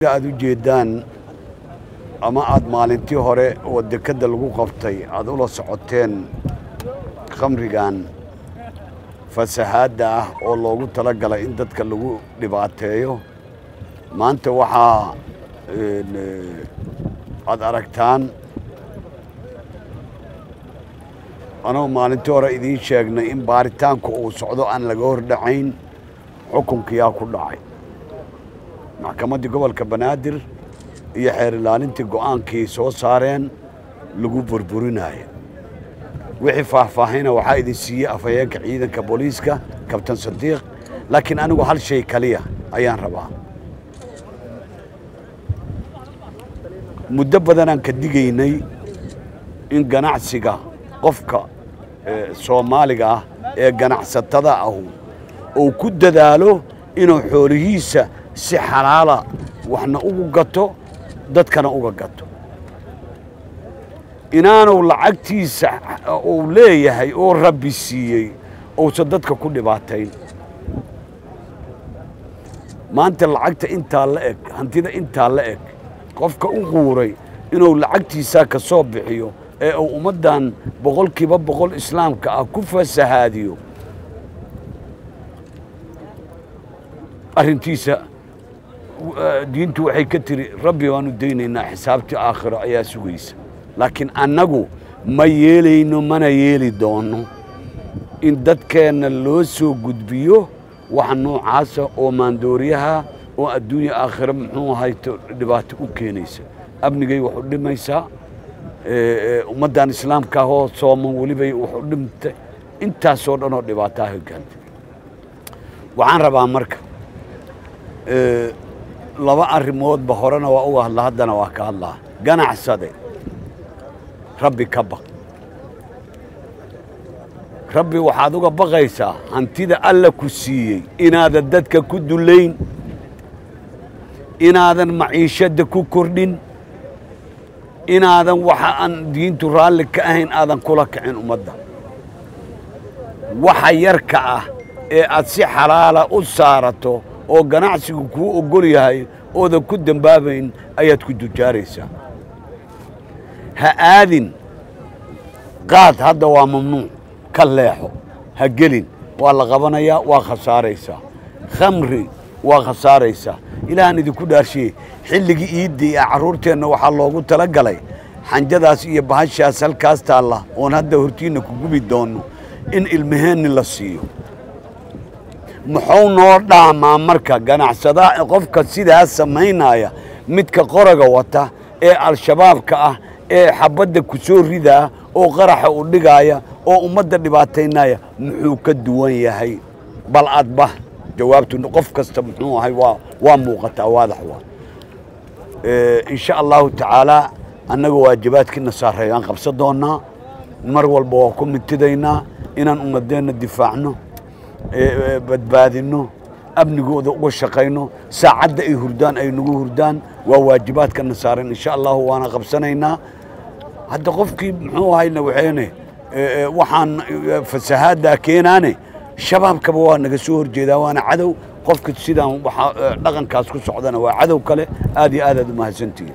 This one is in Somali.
aad u jeedaan ama aad maalintii hore oo dekedda lagu qabtay aad ula socoteen khamrigan fasahaadda ah oo loogu tala galay in dadka lagu dhibaateeyo maanta waxaa aad aragtaan anoo maalintii hore idiin sheegnay in baaritaanku uu socdo aan laga hor dhacayn xukunkiyaa ku dhacay maxkamaddii gobolka banaadir iyo xeer ilaalintii go'aankii soo saareen lagu burburinaayo wixii faahfaahina waxaa idin siiyey afhayeenka ciidanka booliiska kabtan sadiiq laakiin anigu hal shay kaliya ayaan rabaa muddo badanaan ka digaynay in ganacsiga qofka soomaaliga ah ee ganacsatada ahu uu ku dadaalo inuu xoolihiisa si xalaala waxna ugu gato dadkana uga gato inaanu lacagtiisa uu leeyahay oo rabbi siiyey uusan dadka ku dhibaatayn maanta lacagta intaa la eg hantida intaa la eg qofka u quuray inuu lacagtiisaa ka soo bixiyo ee uu ummaddan boqolkiiba boqol islaamka ah ku fasahaadiyo arrintiisa diintu waxay ka tiri rabbi baanu daynaynaa xisaabtii aakhiro ayaa sugaysa laakiin annagu ma yeelayno mana yeeli doonno in dadkeenna loo soo gudbiyo waxa noocaasa oo maandooriyaha oo adduunya aakhiro muxuu ahayto dhibaato u keenaysa amnigay wax u dhimaysaa ummaddan islaamka ahoo sooman welibay wax u dhimtay intaasoo dhan oo dhibaataha hogaantay waxaan rabaa marka laba arrimoodba horena waa uga hadla haddana waa ka hadlaa ganacsade rabbi ka baq rabbi waxaad uga baqaysaa hantida alla ku siiyey inaadan dadka ku dullayn inaadan maciishadda ku kordhin inaadan waxa aan diintu raalli ka ahayn aadan kula kicin ummadda waxa yarka ah ee aad si xalaala u saarato oo ganacsigu kuu oggol yahay oodan ku dembaabayn ayaad ku dujaaraysaa ha aadin qaad hadda waa mamnuuc ka leexo ha gelin waa la qabanayaa waa khasaaraysaa khamri waa khasaaraysaa ilaahaan idinku dhaarshiye xilligii iiddii ee carruurteenna waxaa loogu tala galay xanjadaas iyo bahashaas halkaas taalla oon hadda hortiinna ku gubi doonno in ilmaheenni la siiyo muxuu noo dhaamaa marka ganacsadaa qofka sidaas samaynaya midka qoraga wata ee al-shabaabka ah ee xabadda ku soo ridaa oo qaraxa u dhigaaya oo ummadda dhibaataynaya muxuu ka duwan yahay bal adba jawaabtu qof kasta muxuu ahay waa waa muuqataa waadax waa insha allahu tacaalaa annaga waajibaadkiina saareeyaan qabsan doonnaa mar walba waa ku mintidaynaa inaan ummadeenna difaacno badbaadinno amnigooda uga shaqayno saacadda ay hurdaan ay nagu hurdaan waa waajibaadkana saaran insha allahu waana qabsanaynaa hadda qofkii muxuu ahayna waxeene waxaan fasahaaddaa keenaane shabaabkaba waa naga soo horjeedaa waana cadow qofka sidaan dhaqankaas ku socdana waa cadow kale aad iyo aad aad u mahadsantihin